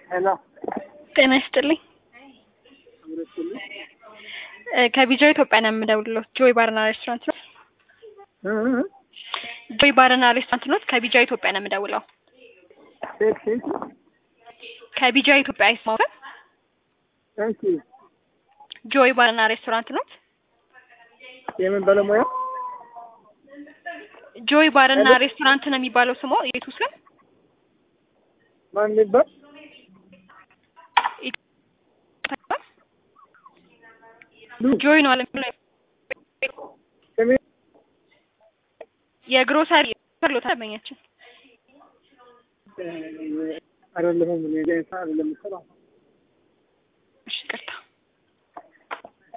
ሄሎ ጤና ይስጥልኝ። እ ከቢጃ ኢትዮጵያ ነው የምደውልለው። ጆይ ባርና ሬስቶራንት ነው። ጆይ ባርና ሬስቶራንት ነው። ከቢጃ ኢትዮጵያ ነው የምደውለው። ሴት ሴት ከቢጃ ኢትዮጵያ አይስማው እሺ፣ ጆይ ባርና ሬስቶራንት ነው። የምን ባለሙያ ጆይ ባርና ሬስቶራንት ነው የሚባለው ስሙ የቱ ስም ማን ይባል? ጆይ ነው አለ ስሜ የግሮሰሪ ሎታ ደንበኛችን አይደለሁም እኔ ገንሳ አይደለም የምሰራው። እሺ፣ ይቅርታ